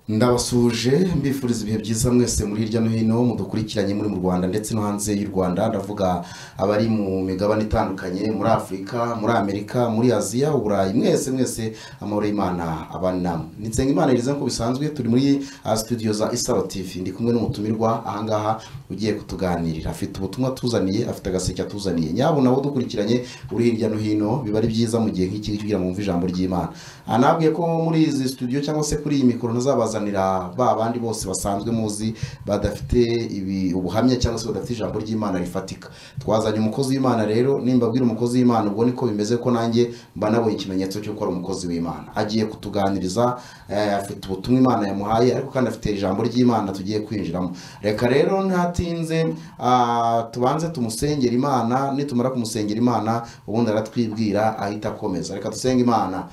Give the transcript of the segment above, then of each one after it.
ndabasuhuje mbifuriza ibihe byiza mwese muri hirya no hino mudukurikiranye muri mu rwanda ndetse no hanze y'u rwanda ndavuga abari mu migabane itandukanye muri afurika muri amerika muri aziya uburayi mwese mwese amahoro y'imana abanamo ni nsengimana iriza nk'uko bisanzwe turi muri ah, studio za isaro tv ndi kumwe n'umutumirwa ahangaha ugiye kutuganirira afite ubutumwa tuzaniye afite agaseke atuzaniye nyabo nabo dukurikiranye uri hirya no hino biba ari byiza mu gihe nk'iki kugira ngo mwumve ijambo ry'imana anabwiye ko muri izi studio cyangwa se kuri iyi mikoro ntazabazanira ba bandi bose basanzwe muzi badafite ibi ubuhamya cyangwa se badafite ijambo ry'imana rifatika twazanye umukozi w'imana rero nimba abwira umukozi w'imana ubwo niko bimeze ko nanjye mba nabonye ikimenyetso cy'uko ari umukozi w'imana agiye kutuganiriza eh, afite ubutumwa imana yamuhaye ariko kandi afite ijambo ry'imana tugiye kwinjiramo reka rero ntatinze ah, tubanze tumusengera imana nitumara kumusengera imana ubundi aratwibwira ahita akomeza reka dusenge imana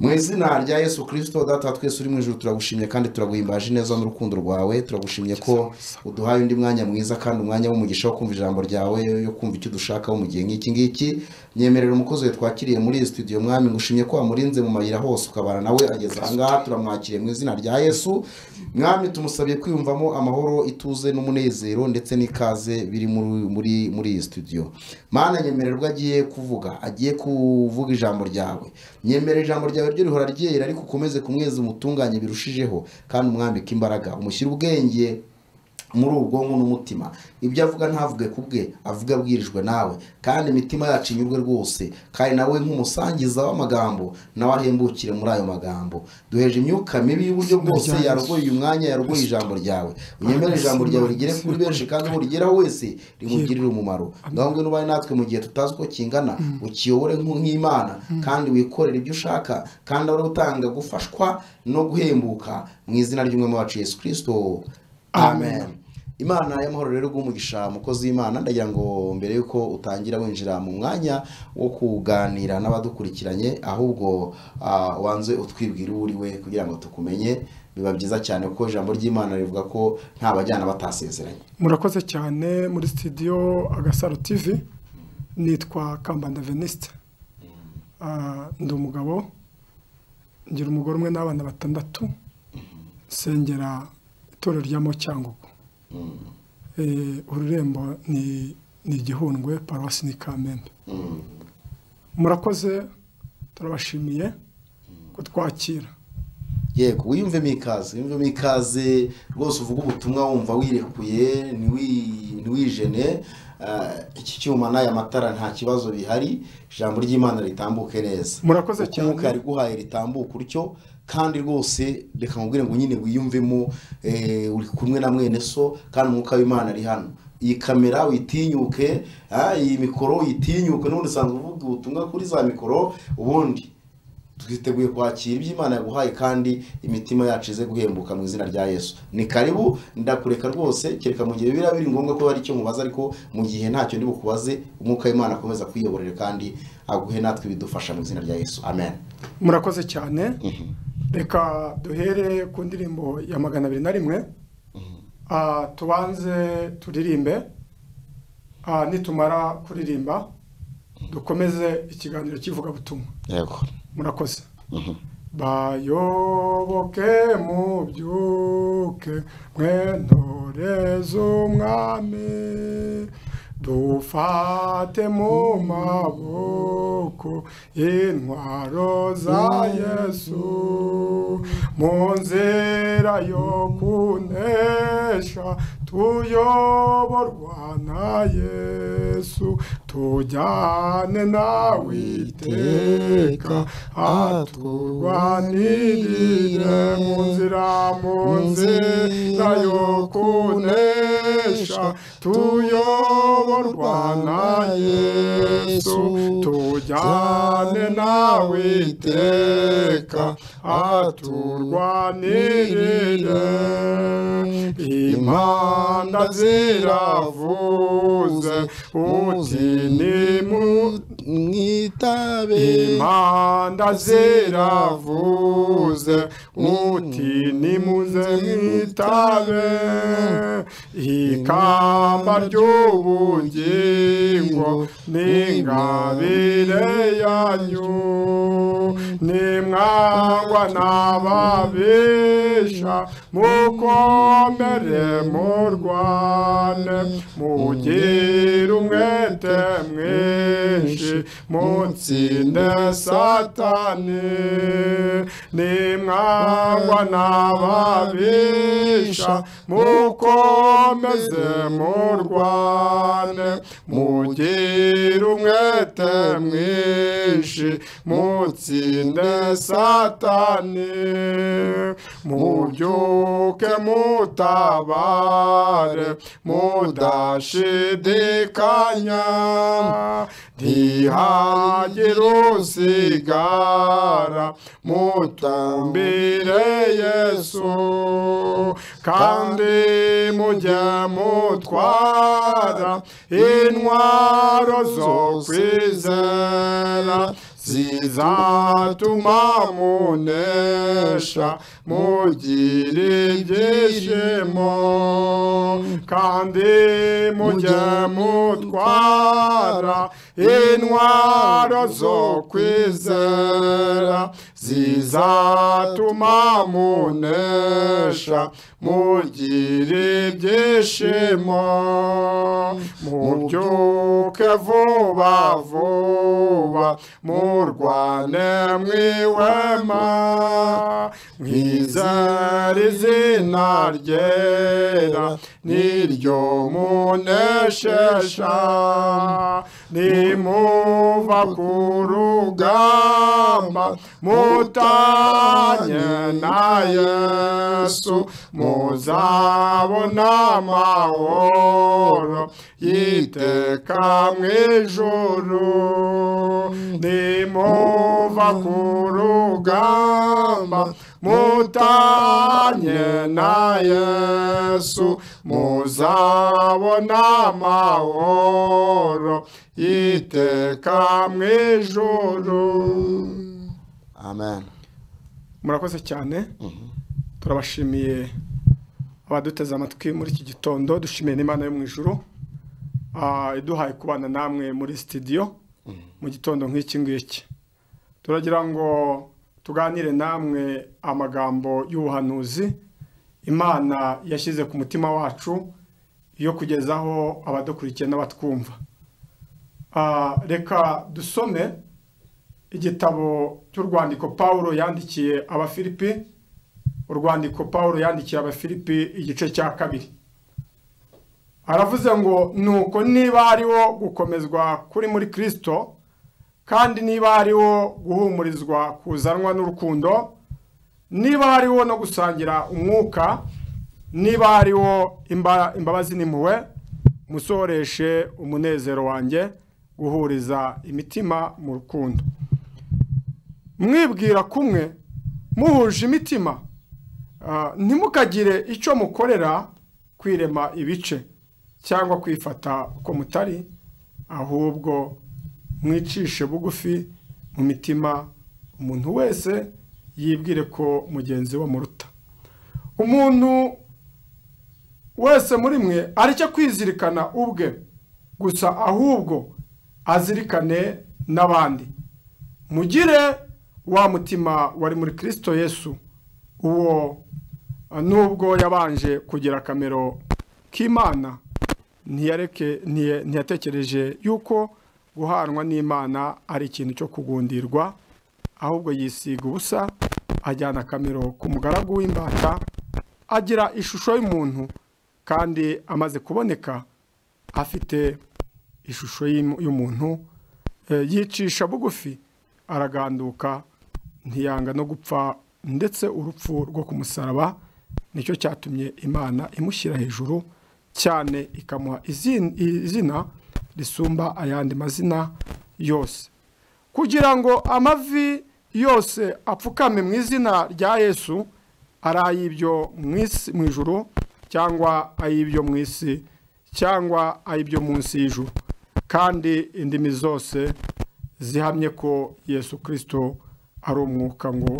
mu izina rya yesu kirisito data wa twese uri mu ijoro turagushimye kandi turaguhimbaje neza n'urukundo rwawe turagushimye ko uduhaye undi mwanya mwiza kandi umwanya w'umugisha wo kumva ijambo ryawe yo kumva icyo dushakaho mu gihe nk'iki ngiki nyemerera umukozi we twakiriye muri iyi studio mwami ngushimye ko wamurinze mu mayira hose ukabana nawe ageze ahangaha turamwakiriye mu izina rya yesu mwami tumusabye kwiyumvamo amahoro ituze n'umunezero ndetse n'ikaze biri muri muri muri iyi studio mana nyemererwa agiye kuvuga agiye kuvuga ijambo ryawe nyemera ijambo ryawe ryo rihora ryera ariko ukomeze kumweza umutunganye birushijeho kandi umwambike imbaraga umushyire ubwenge muri ubwonko n'umutima ibyo avuga ntavuge ku bwe avuga abwirijwe nawe kandi imitima yacu inyurwe rwose kandi nawe nk'umusangiza w'amagambo nawe ahembukire muri ayo magambo duheje imyuka mibi y'uburyo bwose yarogoye uyu mwanya yarogoye ijambo ryawe unyemere ijambo ryawe rigere kuri benshi kandi uwo rigeraho wese rimugirire umumaro ngaho ngwino ubaye natwe mu gihe tutazi uko kingana ukiyobore nk'u- nk'imana kandi wikorere ibyo ushaka kandi ahora utanga gufashwa no guhembuka mu izina ry'umwami wacu yesu kirisito amen imana y'amahoro rero bw'umugisha umukozi w'imana ndagira ngo mbere y'uko utangira winjira mu mwanya wo kuganira n'abadukurikiranye ahubwo ah, wanze utwibwira uwo uri we kugira ngo tukumenye biba byiza cyane kuko ijambo ry'imana rivuga ko nta bajyana batasezeranye murakoze cyane muri sitidiyo agasaro tivi nitwa kambanda venisite Ah, ndi umugabo ngira umugore umwe n'abana batandatu nsengera itorero rya mocyangugu Eh, ururembo ni ni igihundwe paruwasi ni kamembe murakoze turabashimiye kutwakira yego wiyumvemo ikaze wiyumvemo ikaze rwose uvuga ubutumwa wumva wirekuye ntiwi- ntiwijene Ah, iki cyuma n'aya matara nta kibazo bihari ijambo ry'imana ritambuke neza murakoze uko umwuka cyane yariguhaye ritambuka utyo kandi rwose reka nkubwire ngo nyine wiyumvemo eh, uri kumwe na mwene so kandi umwuka w'imana ari hano iyi kamera uyitinyuke ah, iyi mikoro uyitinyuke n'ubundi usanzwe uvuga ubutumwa kuri za mikoro ubundi twiteguye kwakira ibyo imana yaguhaye kandi imitima yacu ize guhembuka mu izina rya yesu ni karibu ndakureka rwose kereka mu gihe biba biri ngombwa ko hari icyo mubaza ariko mu gihe ntacyo ndi bukubaze umwuka w'imana akomeza kwiyoborera kandi aguhe natwe ibidufasha mu izina rya yesu amen murakoze cyane reka duhere ku ndirimbo ya magana abiri na rimwe Ah, tubanze turirimbe Ah, nitumara kuririmba dukomeze ikiganiro cy'ivugabutumwa yego murakoze bayoboke mubyuke mwe ntore z'umwami dufate mu maboko intwaro za yesu mu nzira yo kunesha tuyoborwa na yesu tujyane nawe iteka aturwanirire mu nzira mu nzira yo kunesha tuyoborwa na yesu tujyane nawe iteka aturwanirire impanda ziravuze uti nimu mwitabe impanda ziravuze uti nimuze mwitabe ikamba ry'ubugingo n'ingabire yanyu nimwangwa n'ababisha mukomere murwane mugire umwete mwinshi mutsinde satani nimwangwa n'ababisha mukomeze murwane mugire umwete mwinshi mutsinde satani mubyuke mutabare mudashidikanya ntihagire usigara mutumbire yesu kandi mujye mutwara intwaro zo kwizera zizatuma munesha mugira ibyishimo kandi mujye mutwara intwaro zo kwizera zizatuma munesha mugira ibyishimo mubyuke vuba vuba murwane mwihwema mwizera izina ryera niryo muneshesha nimuva ku rugamba mutanye na yesu muzabona amahoro yiteka mu ijuru nimuva ku rugamba mutanye na yesu muzabona amahoro yiteka mu ijuru amen murakoze cyane turabashimiye abaduteze amatwi muri iki gitondo dushimiye n'imana yo mu ijuru ah, iduhaye kubana namwe muri sitidiyo mu gitondo nk'iki ngiki turagira ngo tuganire namwe amagambo y'ubuhanuzi imana yashyize ku mutima wacu yo kugezaho abadukurikiye n'abatwumva Ah, reka dusome igitabo cy'urwandiko paul yandikiye abafilipi urwandiko paul yandikiye abafilipi igice cya kabiri aravuze ngo nuko niba hariho gukomezwa kuri muri kirisito kandi niba hariho guhumurizwa kuzanwa n'urukundo niba hariho no gusangira umwuka niba hariho imba- imbabazi n'impuhwe musohoreshe umunezero wanjye guhuriza imitima mu rukundo mwibwira kumwe muhuje imitima Ah, ntimukagire icyo mukorera kwirema ibice cyangwa kwifata uko mutari ahubwo mwicishe bugufi mu mitima umuntu wese yibwire ko mugenzi we amuruta umuntu wese muri mwe aricyo kwizirikana ubwe gusa ahubwo azirikane n'abandi mugire wa mutima wari muri kirisito yesu uwo uh, nubwo yabanje kugira akamero k'imana ntiyareke ntiya- ntiyatekereje yuko guhanwa n'imana ari ikintu cyo kugundirwa ahubwo yisiga ubusa ajyana akamero k'umugaragu w'imbata agira ishusho y'umuntu kandi amaze kuboneka afite ishusho y'im- y'umuntu eh, yicisha bugufi araganduka ntiyanga no gupfa ndetse urupfu rwo ku musaraba nicyo cyatumye imana imushyira hejuru cyane ikamuha izin- izina risumba ayandi mazina yose kugira ngo amavi yose apfukame mu izina rya yesu ari ay'ibyo mu isi mu ijuru cyangwa ay'ibyo mu isi cyangwa ay'ibyo munsi y'ijuru kandi indimi zose zihamye ko yesu kirisito ari umwuka ngo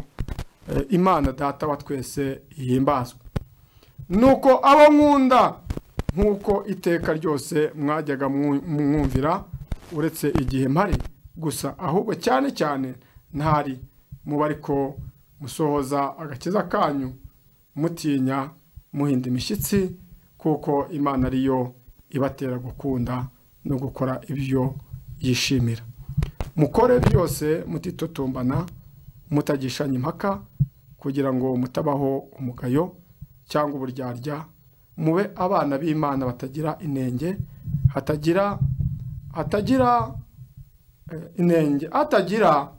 eh, imana data wa twese yihimbazwe nuko abo nkunda nk'uko iteka ryose mwajyaga mu- mwumvira uretse igihe mpari gusa ahubwo cyane cyane ntari muba ariko musohoza agakiza kanyu mutinya muhinda imishyitsi kuko imana ariyo ibatera gukunda no gukora ibyo yishimira mukore byose mutitotombana mutagishanya impaka kugira ngo mutabaho umugayo cyangwa uburyarya mube abana b'imana batagira inenge hatagira hatagira eh, inenge hatagira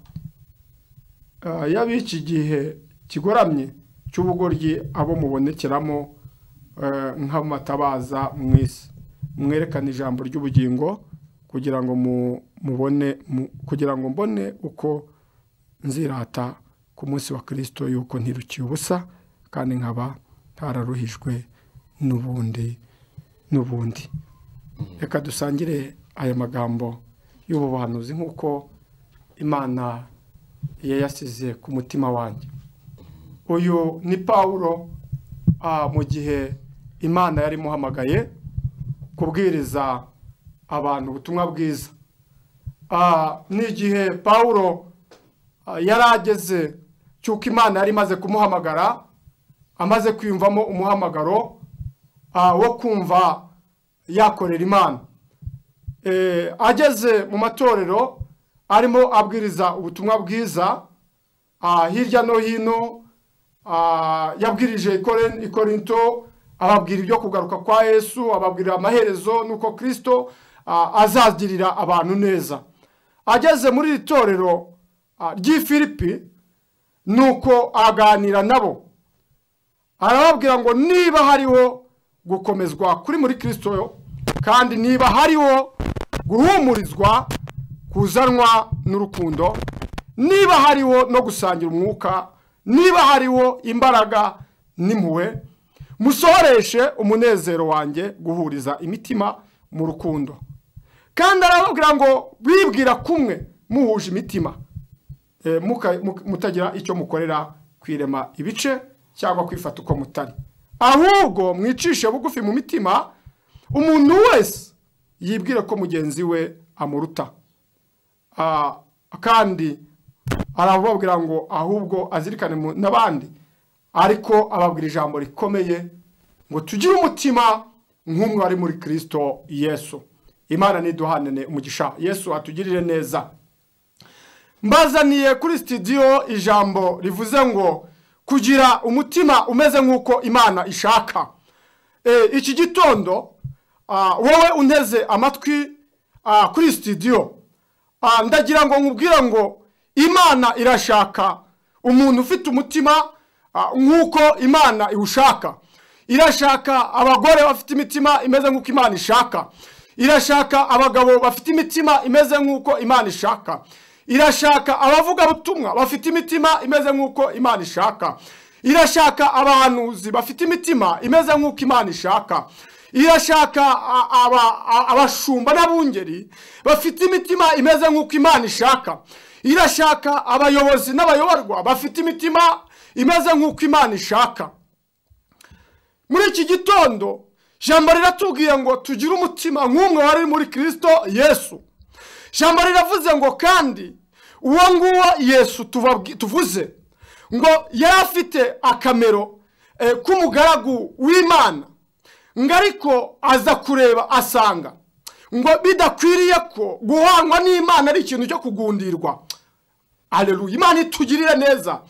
eh, y'ab'iki gihe kigoramye cy'ubugoryi abo mubonekeramo eh, nk'amatabaza mu isi mwerekana ijambo ry'ubugingo kugira ngo mu- mubone mu- kugira ngo mbone uko nzirata ku munsi wa kirisito yuko ntirukiye ubusa kandi nkaba ntararuhijwe n'ubundi n'ubundi reka dusangire aya magambo y'ubuhanuzi nk'uko imana yayasize ku mutima wanjye uyu ni pawulo ah, mu gihe imana yari imuhamagaye kubwiriza abantu ubutumwa bwiza Ah, ni igihe pawulo ah, yari ageze cy'uko imana yari imaze kumuhamagara amaze kwiyumvamo umuhamagaro ah, wo kumva yakorera imana Eh, ageze mu matorero arimo abwiriza ubutumwa bwiza ah, hirya no hino ah, yabwirije ikore- ikorinto ababwira ibyo kugaruka kwa yesu ababwira amaherezo n'uko kirisito ah, azagirira abantu neza ageze muri iri torero ah, ry'i filipi nuko aganira nabo arababwira ngo niba hariho gukomezwa kuri muri kirisito kandi niba hariho guhumurizwa kuzanwa n'urukundo niba hariho no gusangira umwuka niba hariho imbaraga n'impuhwe musohoreshe umunezero wanjye guhuriza imitima mu rukundo kandi arababwira ngo bibwira kumwe muhuje imitima eh, muka- muka- mutagira icyo mukorera kwirema ibice cyangwa kwifata uko mutari ahubwo mwicishe bugufi mu mitima umuntu wese yibwire ko mugenzi we amuruta Ah, kandi arababwira ngo ahubwo azirikane mu- n'abandi ariko ababwira ijambo rikomeye ngo tugire umutima nk'umwe wari muri kirisito yesu imana niduhanane umugisha yesu atugirire neza mbazaniye kuri sitidiyo ijambo rivuze ngo kugira umutima umeze nk'uko imana ishaka Eh, iki gitondo ah, wowe unteze amatwi ah, kuri sitidiyo Ah, ndagira ngo nkubwire ngo imana irashaka umuntu ufite umutima ah, nk'uko imana iwushaka irashaka abagore bafite imitima imeze nk'uko imana ishaka irashaka abagabo bafite imitima imeze nk'uko imana ishaka irashaka abavugabutumwa bafite imitima imeze nk'uko imana ishaka irashaka abahanuzi bafite imitima imeze nk'uko imana ishaka irashaka a- aba- a- abashumba n'abungeri bafite imitima imeze nk'uko imana ishaka irashaka abayobozi n'abayoborwa bafite imitima imeze nk'uko imana ishaka muri iki gitondo jambo riratubwiye ngo tugire umutima nk'umwe wari muri kirisito yesu jambo riravuze ngo kandi uwo nguwo yesu tubabwi- tuvuze ngo yari afite akamero eh, k'umugaragu w'imana ngo ariko aza kureba asanga ngo bidakwiriye ko guhangwa n'imana ari ikintu cyo kugundirwa aleluya imana itugirire neza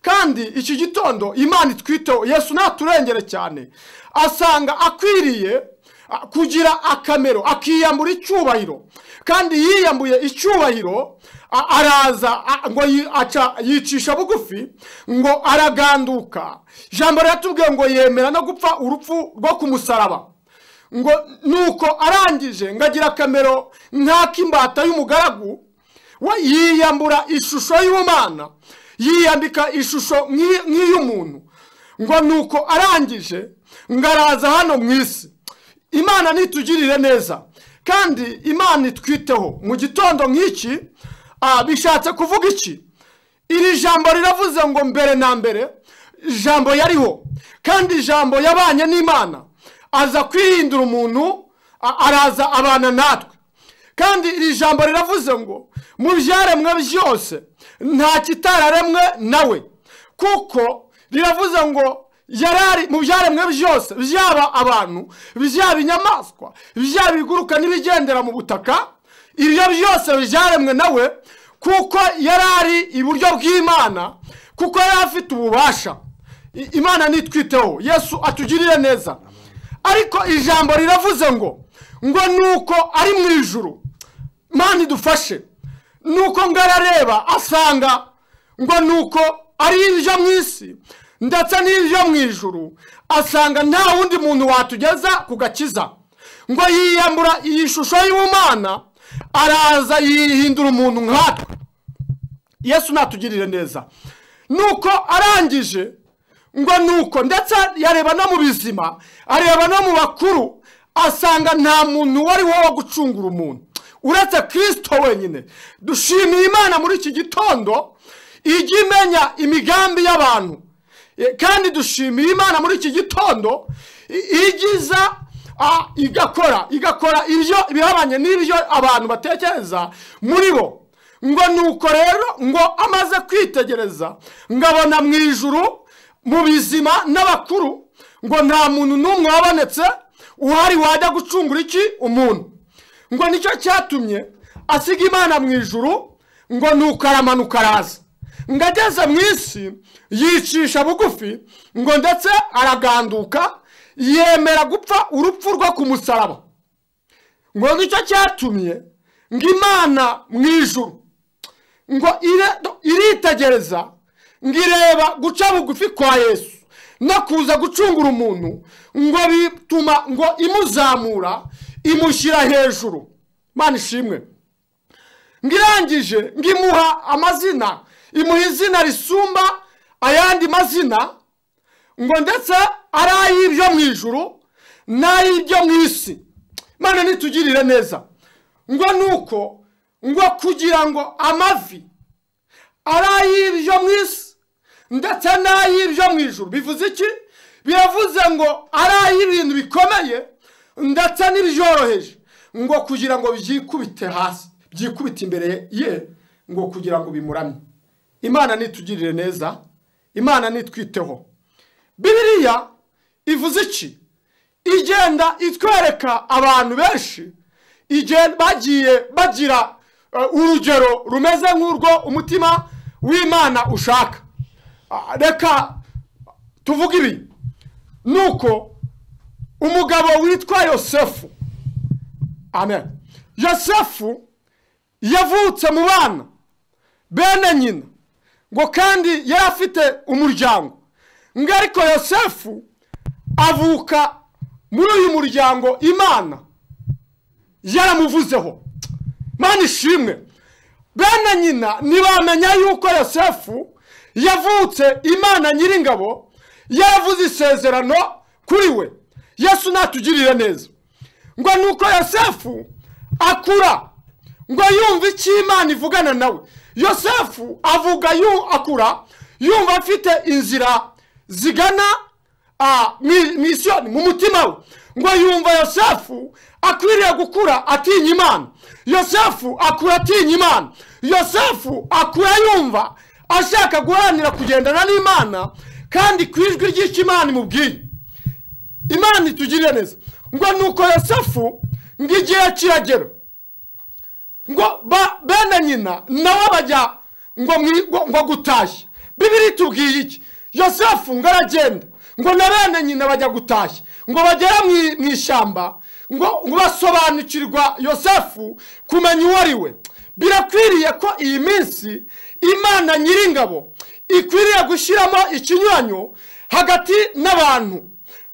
kandi iki gitondo imana itwiteho yesu ntaturengere cyane asanga akwiriye a, kugira akamero akiyambura icyubahiro kandi yiyambuye icyubahiro a- araza a- ngo yi- aca- yicisha bugufi ngo araganduka ijambo riratubwiye ngo yemera no gupfa urupfu rwo ku musaraba ngo nuko arangije ngagira akamero nk'ak'imbata y'umugaragu we yiyambura ishusho y'ubumana yiyambika ishusho nk'i- nk'iy'umuntu ngo nuko arangije ngo araza hano mu isi imana nitugirire neza kandi imana itwiteho mu gitondo nk'iki ah, bishatse kuvuga iki iri jambo riravuze ngo mbere na mbere ijambo yariho kandi ijambo yabanye n'imana aza kwihindura umuntu a- araza abana natwe kandi iri jambo riravuze ngo mu byaremwe byose nta kitararemwe nawe kuko riravuze ngo yarari mu byaremwe byose byaba abantu byaba inyamaswa byaba ibiguruka n'ibigendera mu butaka ibyo byose byaremwe nawe kuko yarari iburyo bw'imana kuko yari afite ububasha I- imana nitwiteho yesu atugirire neza ariko ijambo riravuze ngo ngo nuko ari mu ijuru mani idufashe nuko ngo arareba asanga ngo nuko ari ibyo mu isi ndetse n'ibyo mu ijuru asanga nta wundi muntu watugeza ku gakiza ngo yiyambura iyi shusho y'ubumana araza yihindura umuntu nkatwe yesu natugirire neza nuko arangije ngo nuko ndetse yareba no mu bizima areba no mu bakuru asanga nta muntu uwo ari we wo gucungura umuntu uretse kirisito wenyine dushimiye imana muri iki gitondo ijya imenya imigambi y'abantu E, kandi dushimiye imana muri iki gitondo i- ijya iza ah, igakora igakora ibyo ibihabanye n'ibyo abantu batekereza muri bo ngo nuko rero ngo amaze kwitegereza ngabona mu ijuru mu bizima n'abakuru ngo nta muntu n'umwe wabonetse uhari wajya gucungura iki umuntu ngo nicyo cyatumye asiga imana mu ijuru ngo nuko aramanuka araza ngo ageze mu isi yicisha bugufi ngo ndetse araganduka yemera gupfa urupfu rwo ku musaraba ngo nicyo cyatumye ngo imana mu ijuru ngo ire- iritegereza ngo ireba guca bugufi kwa yesu no kuza gucungura umuntu ngo bituma ngo imuzamura imushyira hejuru mana ishimwe ngo irangije ngo imuha amazina imuha izina risumba ayandi mazina ngo ndetse ari ay'ibyo mu ijuru n'ay'ibyo mu isi mana nitugirire neza ngo nuko ngo kugira ngo amavi ari ay'ibyo mu isi ndetse n'ay'ibyo mu ijuru bivuze iki biravuze ngo ari ay'ibintu bikomeye ndetse n'ibyoroheje ngo kugira ngo byikubite hasi byikubite imbere ye ngo kugira ngo bimuramye imana nitugirire neza imana nitwiteho bibiliya ivuze iki igenda itwereka abantu benshi igihe bagiye bagira eh, urugero rumeze nk'urwo umutima w'imana ushaka Ah, reka tuvuge ibi nuko umugabo witwa yosefu amen yosefu yavutse mu bana bene nyina ngo kandi yari afite umuryango ngo ariko yosefu avuka muri uyu muryango imana yaramuvuzeho mana ishimwe bene nyina ntibamenya yuko yosefu yavutse imana nyiringabo yaravuze isezerano kuri we yesu natugirire neza ngo nuko yosefu akura ngo yumve icyo imana ivugana nawe yosefu avuga yu akura yumva afite inzira zigana ah, mu- mu isoni mu mutima we ngo yumva yosefu akwiriye gukura atinya imana yosefu akura atinya imana yosefu akura yumva ashaka guharanira kugendana n'imana kandi ku ijwi ry'icyo imana imubwiye imana itugirire neza ngo nuko yosefu ngo igihe kiragera ngo ba- bene nyina nawe bajya ngo mwi- ngo- ngo gutashya bibiri tubwiye iki yosefu ngo aragenda ngo na bene nyina bajya gutashya ngo bagere mu- mu ishyamba ngo ngo basobanukirwa yosefu kumenya uwo ari we birakwiriye ko iyi minsi imana nyiringabo ikwiriye gushyiramo ikinyuranyo hagati n'abantu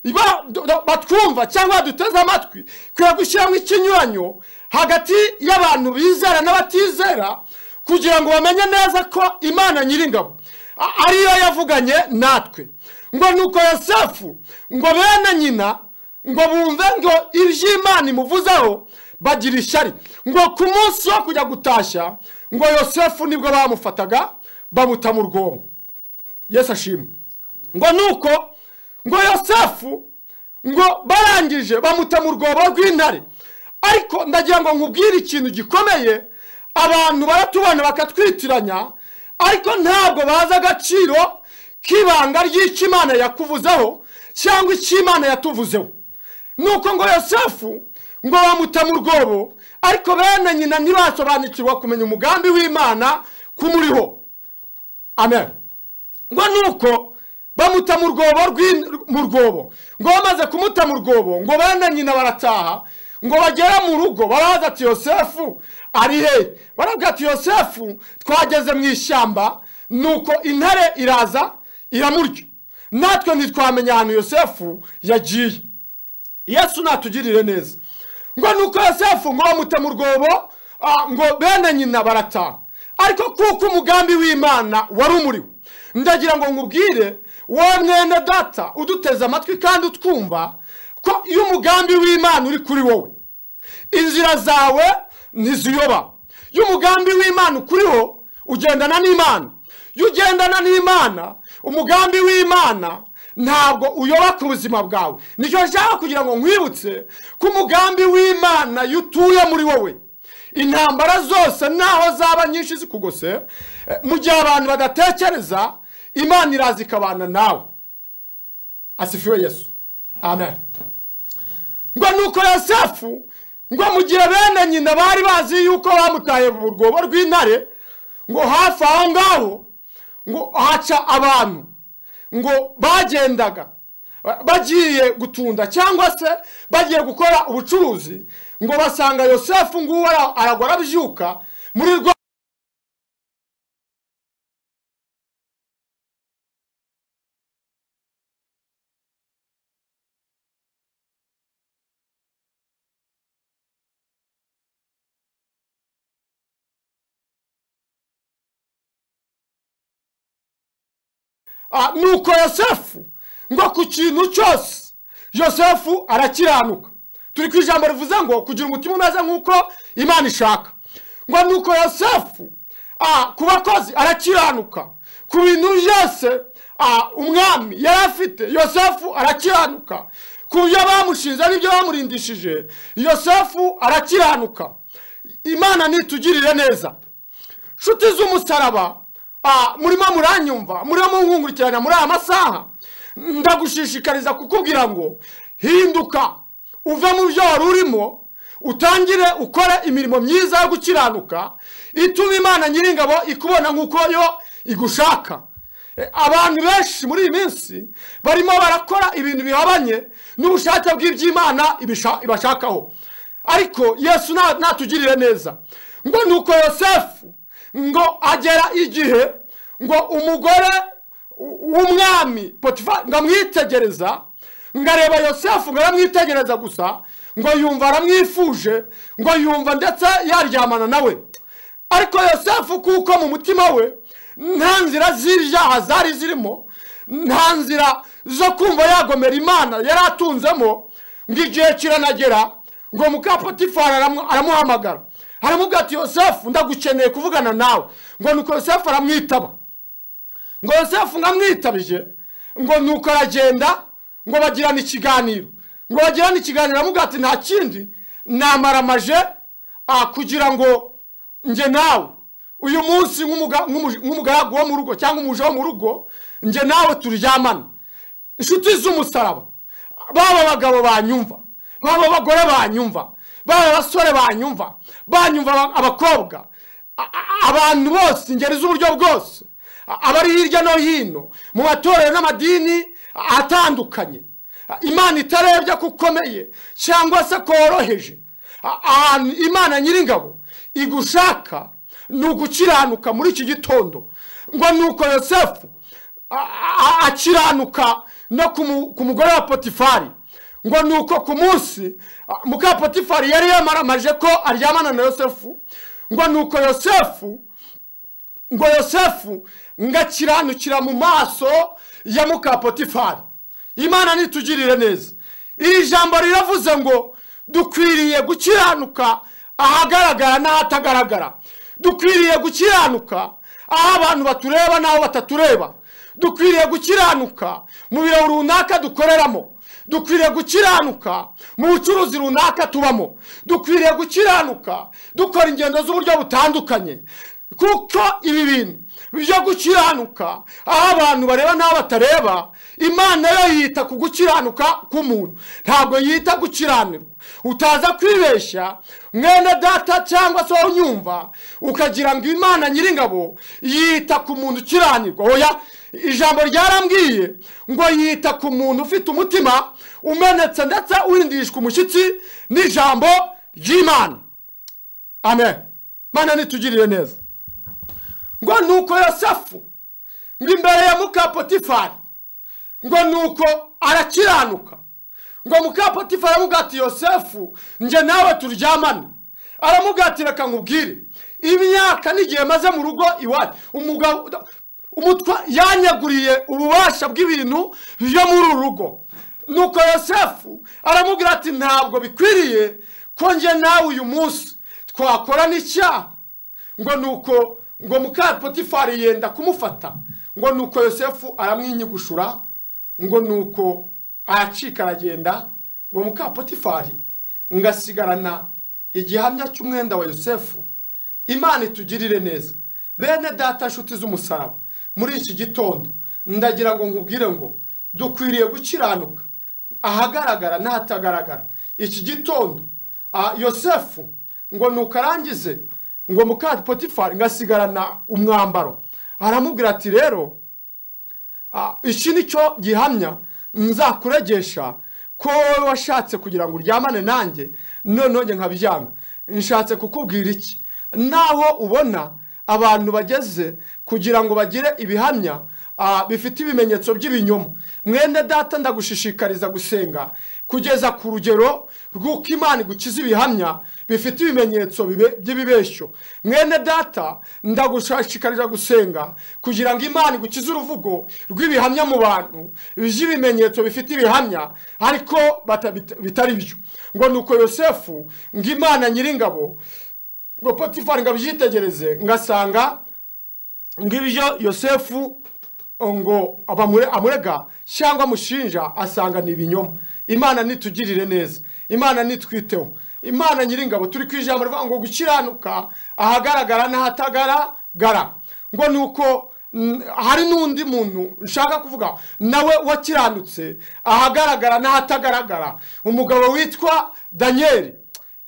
Iba- do- do- batwumva cyangwa duteze amatwi kugira gushyiramo ikinyuranyo hagati y'abantu bizera n'abatizera kugira ngo bamenye neza ko imana nyiringabo a- ariyo yavuganye natwe ngo nuko yosefu ngo bene nyina ngo bumve ngo iby'imana imuvuzeho bagira ishyari ngo ku munsi wo kujya gutashya ngo yosefu nibwo bamufataga bamuta mu rwobo yesu ashimwe ngo nuko ngo yosefu ngo barangije bamuta mu rwobo rw'intare ariko ndagira ngo nkubwire ikintu gikomeye abantu baratubona bakatwitiranya ariko ntabwo bazi agaciro k'ibanga ry'icyo imana yakuvuzeho cyangwa icyo imana yatuvuzeho nuko ngo yosefu ngo bamuta mu rwobo ariko bene nyina ntibasobanukirwa kumenya umugambi w'imana kumuriho amen ngo nuko bamuta mu rwobo rw'in- mu rwobo ngo bamaze kumuta mu rwobo ngo bene nyina barataha ngo bagere mu rugo baraza ati yosefu ari he barabwira ati yosefu twageze mu ishyamba nuko intare iraza iramurya natwe ntitwamenya ahantu yosefu yagiye yesu natugirire neza ngo nuko yosefu ngo bamute mu rwobo ah, ngo bene nyina barataha ariko kuko umugambi w'imana wari umuriwe ndagira ngo nkubwire wowe mwene data uduteze amatwi kandi utwumva ko iyo umugambi w'imana uri kuri wowe inzira zawe ntiziyoba iyo umugambi w'imana ukuriho ugendana n'imana iyo ugendana n'imana umugambi w'imana ntabwo uyoba ku buzima bwawe nicyo nshaka kugira ngo nkwibutse ko umugambi w'imana iyo utuye muri wowe intambara zose naho zaba nyinshi zikugose eh, mu gihe abantu badatekereza imana iraza ikabana nawe asifiwe yesu amen ngo nuko yosefu ngo mu gihe bene nyina bari bazi yuko bamutaye mu rwobo rw'intare ngo hafi aho ngaho ngo haca abantu ngo bagendaga ba- bagiye gutunda cyangwa se bagiye gukora ubucuruzi ngo basanga yosefu nguwo ara- aragwa arabyuka muri rwa Ah, nuko yosefu ngo ku kintu cyose yosefu arakiranuka turi ku ijambo rivuze ngo kugira umutima umeze nk'uko imana ishaka ngo nuko yosefu ah, ku bakozi arakiranuka ku bintu byose ah, umwami yari afite yosefu arakiranuka ku byo bamushinze n'ibyo bamurindishije yosefu arakiranuka imana nitugirire neza nshuti z'umusaraba ah, murimo muranyumva murimo munkungurikirana muri aya masaha ndagushishikariza kukubwira ngo hinduka uve mu byo wari urimo utangire ukora imirimo myiza yo gukiranuka ituma imana nyiringabo ikubona nk'uko yo igushaka Eh, abantu benshi muri iyi minsi barimo barakora ibintu bihabanye n'ubushake bw'iby'imana ibisha- ibashakaho ariko yesu na- natugirire neza ngo nuko yosefu ngo agera igihe ngo umugore w- w'umwami potifa ngo amwitegereza ngo areba yosefu ngo aramwitegereza gusa ngo yumva aramwifuje ngo yumva ndetse yaryamana nawe ariko yosefu kuko mu mutima we nta nzira z'ibyaha zari zirimo nta nzira zo kumva yagomera imana yari atunzemo ngo igihe kiranagera ngo mukapotifari aramuhamagara aramubwira ati yosefu ndagukeneye kuvugana nawe ngo nuko yosefu aramwitaba ngo yosefu ngo amwitabije ngo nuko aragenda ngo bagirana ikiganiro ngo bagirane ikiganiro aramubwira ati nta kindi namaramaje ah, kugira ngo njye nawe uyu munsi nk'umuga- nk'umu- nk'umugaragu wo mu rugo cyangwa umuja wo mu rugo njye nawe turyamana inshuti z'umusaraba baba abagabo banyumva baba abagore banyumva baba abasore banyumva banyumva aba- abakobwa a- a- abantu bose ingeri z'uburyo bwose a- abari hirya no hino mu matorero n'amadini atandukanye imana itarebye ko ukomeye cyangwa se ko woroheje A- ahantu imana nyiringabo igushaka ni ugukiranuka muri iki gitondo ngo ni uko yosefu a- a- akiranuka no ku mu- ku mugore wa potifari ngo ni uko ku munsi a, muka potifari yari yamaramaje ko aryamana na yosefu ngo ni uko yosefu ngo yosefu ngo akiranukira mu maso ya muka potifari imana nitugirire neza iri jambo riravuze ngo dukwiriye gukiranuka ahagaragara n'ahatagaragara dukwiriye gukiranuka aho abantu batureba n'aho batatureba dukwiriye gukiranuka mu biro runaka dukoreramo dukwiriye gukiranuka mu bucuruzi runaka tubamo dukwiriye gukiranuka dukora ingendo z'uburyo butandukanye kuko ibi bintu byo gukiranuka aho abantu bareba n'aho batareba imana yo yita ku gukiranuka k'umuntu ntabwo yita gukiranirwa utaza kwibeshya mwene data cyangwa se wowe unyumva ukagira ngo imana nyiringabo yita ku muntu ukiranirwa oya ijambo ryarambwiye ngo yita ku muntu ufite umutima umenetse ndetse uhindishwa umushyitsi n'ijambo ry'imana amen mana nitugirire neza ngo nuko yosefu ngo imbere ya muka potifari ngo nuko arakiranuka ngo muka potifari aramubwira ati yosefu njye nawe turyamane aramubwira ati reka nkubwire imyaka n'igihe maze mu rugo iwacu umugabo umutwa yanyaguriye ububasha bw'ibintu byo muri uru rugo nuko yosefu aramubwira ati ntabwo bikwiriye ko njye nawe uyu munsi twakorana icyaha ngo nuko ngo muka potifari yenda kumufata ngo nuko yosefu aramwinyigushura ngo nuko aracika aragenda ngo muka potifari ngo asigarana igihamya cy'umwenda wa yosefu imana itugirire neza bene data nshuti z'umusaraba muri iki gitondo ndagira ngo nkubwire ngo dukwiriye gukiranuka ahagaragara n'ahatagaragara iki gitondo ah, yosefu ngo nuko arangize ngo muka potifari ngo asigarana umwambaro aramubwira ati rero ah, iki ni cyo gihamya nzakuregesha ko wowe washatse kugira ngo uryamane nanjye noneho njye nkabyanga nshatse kukubwira iki naho ubona abantu bageze kugira ngo bagire ibihamya ah, bifite ibimenyetso by'ibinyoma mwene data ndagushishikariza gusenga kugeza ku rugero rw'uko imana igukiza ibihamya bifite ibimenyetso bibe- by'ibibeshyo mwene data ndagushishikariza gusenga kugira ngo imana igukize uruvugo rw'ibihamya mu bantu by'ibimenyetso bifite ibihamya ariko bata- bit- bitari byo ngo nuko yosefu ngo imana nyiringabo ngo potifari ngo abyitegereze ngasanga ngo ibyo yosefu ngo abamure- amurega cyangwa amushinja asanga ni ibinyoma imana nitugirire neza imana nitwiteho imana nyiringabo turi ku ijambo rivuga ngo gukiranuka ahagaragara n'ahatagaragara ngo ni uko mm, hari n'undi muntu nshaka kuvuga nawe wakiranutse ahagaragara n'ahatagaragara umugabo witwa daniyeli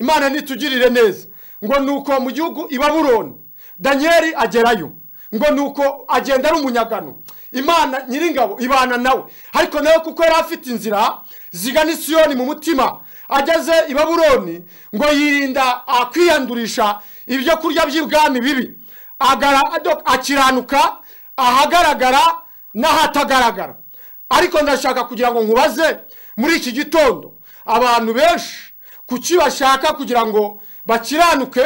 imana nitugirire neza ngo nuko mu gihugu i babuloni daniyeli agerayo ngo nuko agenda ari umunyagano imana nyiringabo ibana nawe ariko nawe kuko yari afite inzira zigana isiyoni mu mutima ageze i babuloni ngo yirinda ah, kwiyandurisha ibyo kurya by'ibwami bibi Agara- ado- akiranuka ahagaragara n'ahatagaragara ariko ndashaka kugira ngo nkubaze muri iki gitondo abantu benshi kuki bashaka kugira ngo bakiranuke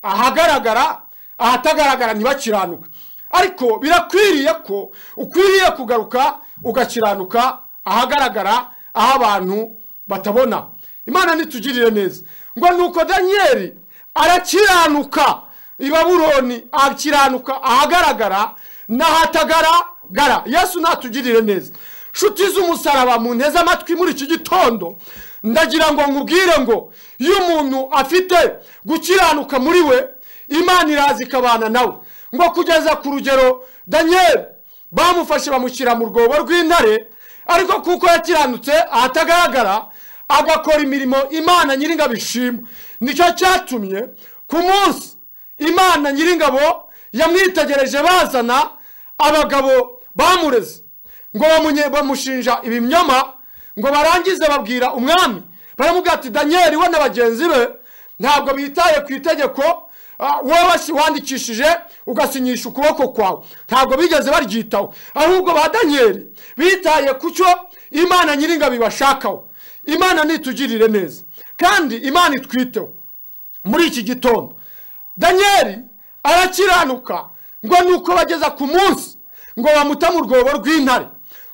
ahagaragara ahatagaragara ntibakiranuke ariko birakwiriye ko ukwiriye kugaruka ugakiranuka ahagaragara aho abantu batabona imana nitugirire neza ngo nuko daniyeli arakiranuka i babuloni akiranuka ahagaragara n'ahatagaragara yesu natugirire neza nshuti z'umusaraba mu nteze amatwi muri iki gitondo ndagira ngo nkubwire ngo iyo umuntu afite gukiranuka muri we imana iraza ikabana nawe ngo kugeza ku rugero daniyeli bamufashe bamushyira mu rwobo rw'intare ariko kuko yakiranutse ahatagaragara agakora imirimo imana nyiringabo ishima nicyo cyatumye ku munsi imana nyiringabo yamwitegereje bazana abagabo bamureze ngo bamunye- bamushinja ibinyoma ngo barangize babwira umwami baramubwira ati daniyeli we na bagenzi be ntabwo bitaye ku itegeko ah, wowe wasi- wandikishije ugasinyisha ukuboko kwawe ntabwo bigeze baryitaho ahubwo ba daniyeli bitaye ku cyo imana nyiringabo ibashakaho imana nitugirire neza kandi imana itwiteho muri iki gitondo daniyeli arakiranuka ngo nuko bageza ku munsi ngo bamute mu rwobo rw'intare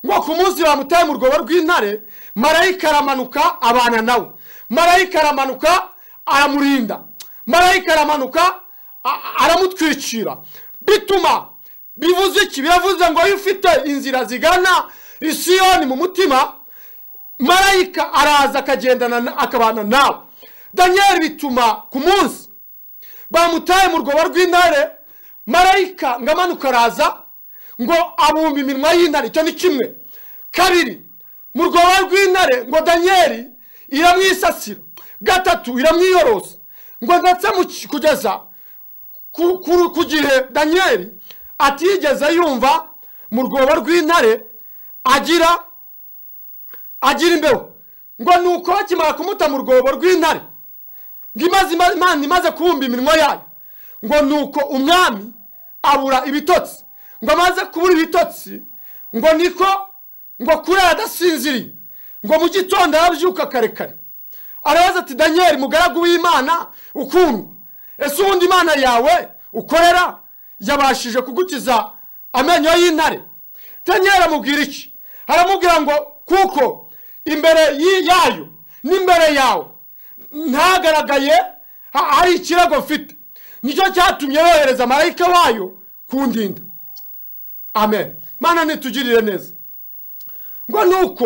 ngo ku munsi bamutaye mu rwobo rw'intare marayika aramanuka abana nawe marayika aramanuka aramurinda marayika aramanuka a- a- aramutwikira bituma bivuze iki biravuze ngo iyo ufite inzira zigana isiyoni mu mutima marayika araza akagendana na- akabana nawe daniyeli bituma ku munsi bamutaye mu rwobo rw'intare marayika ngo amanuke araza ngo abumbe iminwa y'intare icyo ni kimwe kabiri mu rwobo rw'intare ngo daniyeli iramwisasira gatatu iramwiyorosa ngo ndetse mu ki- kugeza ku- ku ku gihe daniyeli atigeze yumva mu rwobo rw'intare agira agira imbeho ngo ni uko bakimara kumuta mu rwobo rw'intare ngo imaze ima- imana imaze kubumba iminwa yayo ngo ni uko umwami abura ibitotsi ngo amaze kubura ibitotsi ngo niko ngo kurara adasinziriye ngo mu gitondo arabyuka kare kare arabaza ati daniyeli mugaragu w'imana ukundwa ese ubundi imana yawe ukorera yabashije kugukiza amenyo y'intare daniyeli amubwira iki aramubwira ngo kuko imbere y'i- yayo n'imbere yawe ntagaragaye ha- hari ikirego mfite nicyo cyatumye yohereza marayika wayo kundinda amen mana nitugirire neza ngo nuko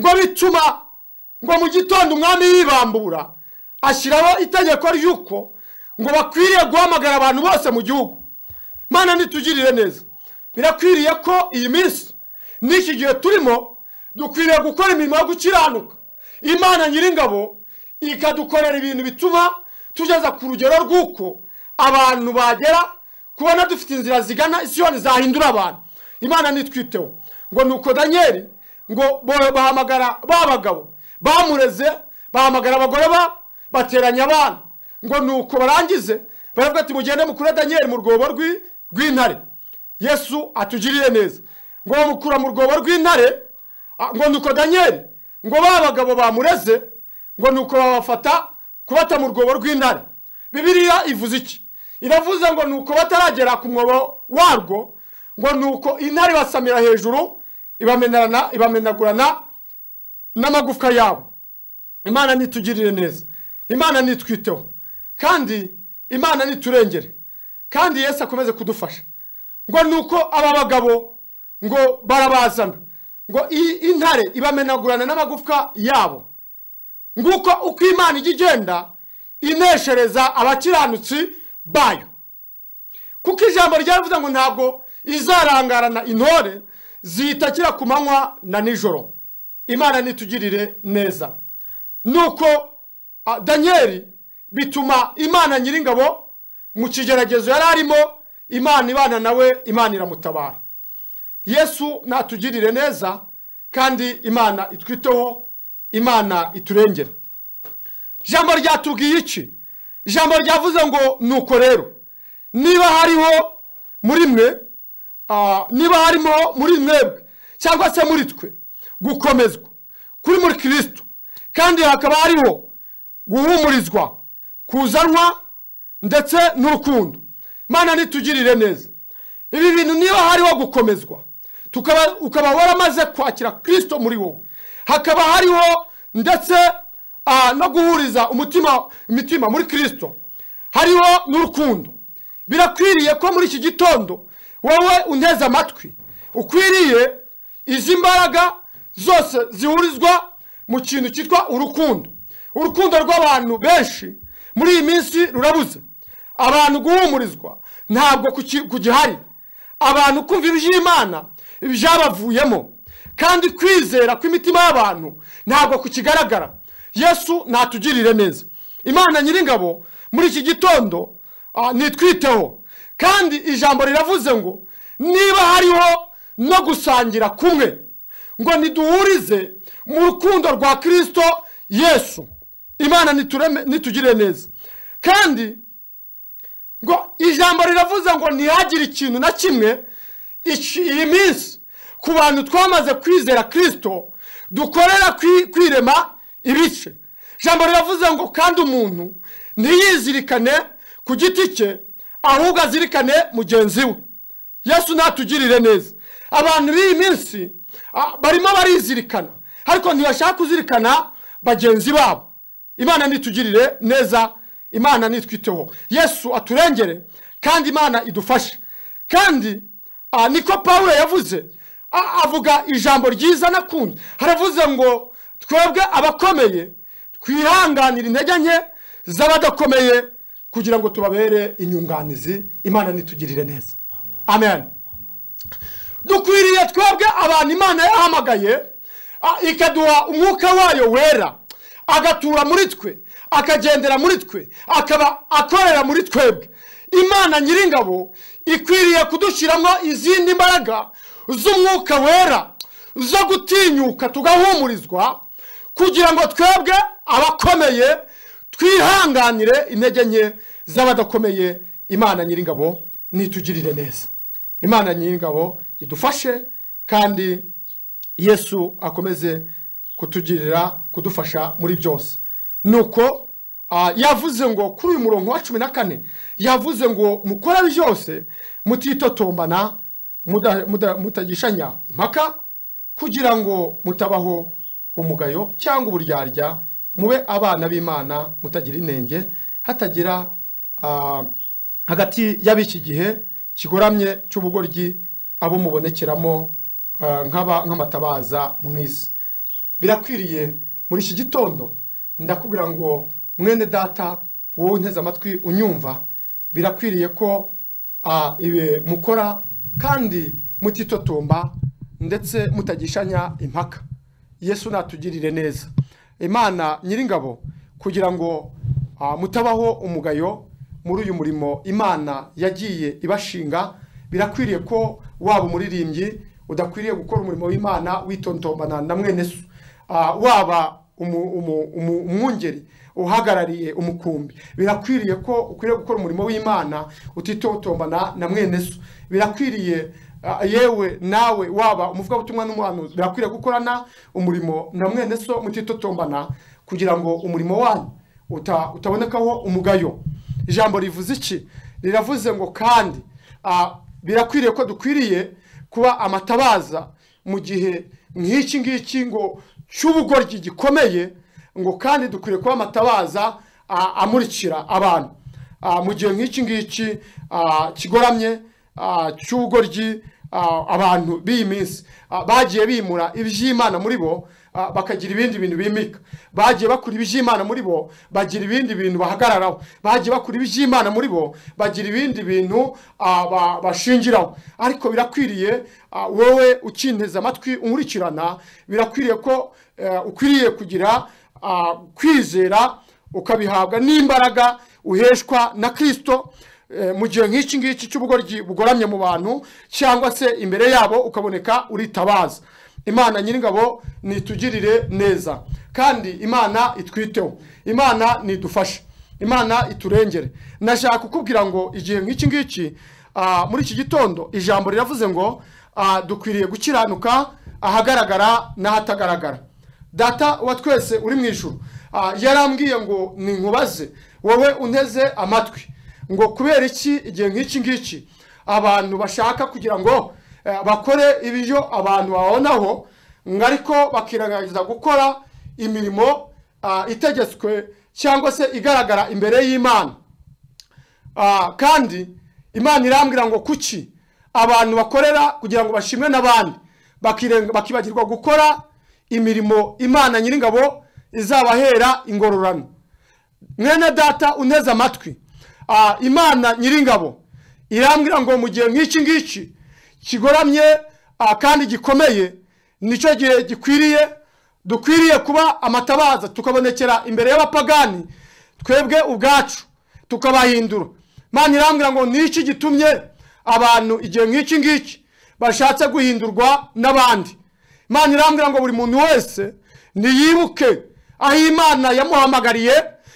ngo bituma ngo mu gitondo umwami yibambura ashyiraho itegeko ry'uko ngo bakwiriye guhamagara abantu bose mu gihugu mana nitugirire neza birakwiriye ko iyi minsi n'iki gihe turimo dukwiriye gukora imirimo yo gukiranuka imana nyiringabo ikadukorera ibintu bituma tugeza ku rugero rw'uko abantu bagera kubona dufite inzira zigana isiyoni zahindura abantu imana nitwiteho ngo nuko daniyeli ngo bo- bahamagara ba bagabo bamureze bahamagara abagore babo bateranya abana ngo nuko barangize baravuga ati mugende mukure daniyeli mu rwobo rw'i- rw'intare yesu atugirire neza ngo bamukura mu rwobo rw'intare a- ngo nuko daniyeli ngo ba bagabo bamureze ngo nuko babafata kubata mu rwobo rw'intare bibiliya ivuze iki iravuze ngo nuko bataragera ku mwobo warwo ngo nuko intare basamira hejuru ibamenerana ibamenagurana n'amagufwa yabo imana nitugirire neza imana nitwiteho kandi imana niturengere kandi yesu akomeze kudufasha ngo nuko aba bagabo ngo barabazana ngo iyi intare ibamenagurana n'amagufwa yabo nguko uko imana ijya igenda ineshereza abakiranutsi bayo kuko ijambo ryavuze ngo ntabwo izarangarana intore ziyitakira ku manywa na nijoro imana nitugirire neza nuko ah, daniyeli bituma imana nyiringabo mu kigeragezo yari arimo imana ibana nawe imana iramutabara yesu natugirire neza kandi imana itwiteho imana iturengere ijambo ryatubwiye iki ijambo ryavuze ngo nuko rero niba hariho muri mwe ah, niba harimo muri mwebwe cyangwa se muri twe gukomezwa kuri muri kirisito kandi hakaba hariho guhumurizwa kuzanwa ndetse n'urukundo mana nitugirire neza ibi bintu niba hariho gukomezwa tukaba ukaba waramaze kwakira kirisito muri wowe hakaba hariho ndetse ah, no guhuriza umutima imitima muri kirisito hariho n'urukundo birakwiriye ko muri iki gitondo wowe unteze amatwi ukwiriye izi mbaraga zose zihurizwa mu kintu cyitwa urukundo urukundo rw'abantu benshi muri iyi minsi rurabuze abantu guhumurizwa ntabwo kuki- kugihari abantu kumva iby'imana byabavuyemo kandi kwizera kw'imitima y'abantu ntabwo kukigaragara yesu natugirire neza imana nyiringabo muri iki gitondo ah, nitwiteho kandi ijambo riravuze ngo niba hariho no gusangira kumwe ngo niduhurize mu rukundo rwa kirisito yesu imana nitureme- nitugirire neza kandi ngo ijambo riravuze ngo ntihagire ikintu na kimwe iki- iyi minsi ku bantu twamaze kwizera kirisito dukorera kwi- kwirema ibice ijambo riravuze ngo kandi umuntu ntiyizirikane ku giti cye ahubwo azirikane mugenzi we yesu natugirire neza abantu b'iyi minsi ah, barimo barizirikana ariko ntibashaka kuzirikana bagenzi babo imana nitugirire neza imana nitwiteho yesu aturengere kandi imana idufashe kandi ah, niko pawulo yavuze A- avuga ijambo ryiza nakunze haravuze ngo twebwe abakomeye twihanganira intege nke z'abadakomeye kugira ngo tubabere inyunganizi imana nitugirire neza amen dukwiriye twebwe abantu imana yahamagaye ah, ikaduha umwuka wayo wera agatura muri twe akagendera muri twe akaba akorera muri twebwe imana nyiringabo ikwiriye kudushyiramo izindi mbaraga z'umwuka wera zo gutinyuka tugahumurizwa kugira ngo twebwe abakomeye twihanganire intege nke z'abadakomeye imana nyiringabo nitugirire neza imana nyiringabo idufashe kandi yesu akomeze kutugirira kudufasha muri byose nuko ah, yavuze ngo kuri uyu murongo wa cumi na kane yavuze ngo mukore byose mutitotombana muda- muda- mutagishanya impaka kugira ngo mutabaho umugayo cyangwa uburyarya mube abana b'imana mutagira inenge hatagira ah, hagati y'ab'iki gihe kigoramye cy'ubugoryi abo mubonekeramo ah, nk'aba- nk'amatabaza mu isi birakwiriye muri iki gitondo ndakubwira ngo mwene data wowe unteze amatwi unyumva birakwiriye ko ah, ibi mukora kandi mutitotomba ndetse mutagishanya impaka yesu natugirire neza imana nyiringabo kugira ngo ah, mutabaho umugayo muri uyu murimo imana yagiye ibashinga birakwiriye ko waba umuririmbyi udakwiriye gukora umurimo w'imana witontombana na mwene so Ah, waba umu- umu- umu- umwungeri uhagarariye umukumbi birakwiriye ko ukwiriye gukora umurimo w'imana utitotombana na mwene so birakwiriye ah, yewe nawe waba umuvugabutumwa n'umuhanuzi birakwiriye gukorana umurimo na mwene so mutitotombana kugira ngo umurimo wanyu uta- utabonekaho umugayo ijambo rivuze iki riravuze ngo kandi ah, birakwiriye ko dukwiriye kuba amatabaza mu gihe nk'iki ngiki ngo cy'ubugoryi gikomeye ngo kandi dukwiriye kuba amatabaza ah, amurikira abantu Ah, mu gihe nk'iki ngiki ah, kigoramye ah, cy'ubugoryi ah, abantu b'iyi minsi ah, bagiye bimura iby'imana muri bo ah, bakagira ibindi bintu bimika bagiye bakura iby'imana muri bo bagira ibindi bintu bahagararaho bagiye bakura iby'imana muri bo bagira ibindi bintu ah, ba- bashingiraho ariko birakwiriye ah, wowe ukinteze amatwi unkurikirana birakwiriye ko eh, ukwiriye kugira ah, kwizera ukabihabwa n'imbaraga uheshwa na kirisito eh, mu gihe nk'iki ngiki cy'ubugoryi bugoramye mu bantu cyangwa se imbere yabo ukaboneka uritabaza imana nyiringabo nitugirire neza kandi imana itwiteho imana nidufashe imana iturengere nashaka kukubwira ngo igihe nk'iki ngiki ah, muri iki gitondo ijambo riravuze ngo ah, dukwiriye gukiranuka ahagaragara n'ahatagaragara data wa twese uri mu ijuru ah, yarambwiye ngo ninkubaze wowe unteze amatwi ngo kubera iki igihe nk'iki ngiki abantu bashaka kugira ngo eh, bakore ibyo abantu babonaho ngo ariko bakirengagiza gukora imirimo ah, itegetswe cyangwa se igaragara imbere y'imana Ah, kandi imana irambwira ngo kuki abantu bakorera kugira ngo bashimwe n'abandi bakirenga- bakibagirwa gukora imirimo imana nyiringabo izabahera ingororano mwene data unteze amatwi Ah, imana nyiringabo irambwira ngo mu gihe nk'iki ngiki kigoramye ah, kandi gikomeye nicyo gihe gikwiriye dukwiriye kuba amatabaza tukabonekera imbere y'abapagani twebwe ubwacu tukabahindura mani irambwira ngo ni iki gitumye abantu igihe nk'iki ngiki bashatse guhindurwa n'abandi imana irambwira ngo buri muntu wese niyibuke aho imana yamuhamagariye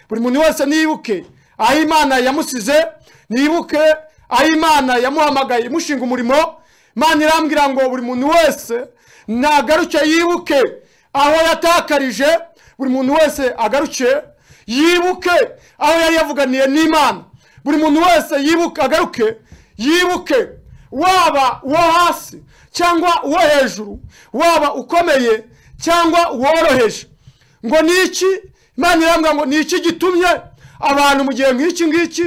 buri muntu wese niyibuke aho imana yamusize niyibuke aho imana yamuhamagaye imushinga umurimo imana irambwira ngo buri muntu wese nagaruke yibuke aho yatakarije buri muntu wese agaruke yibuke aho yari yavuganiye n'imana buri muntu wese yibuke agaruke yibuke waba uwo hasi cyangwa uwo hejuru waba ukomeye cyangwa uworoheje ngo ni iki imana irambwira ngo ni iki gitumye abantu mu gihe nk'iki ngiki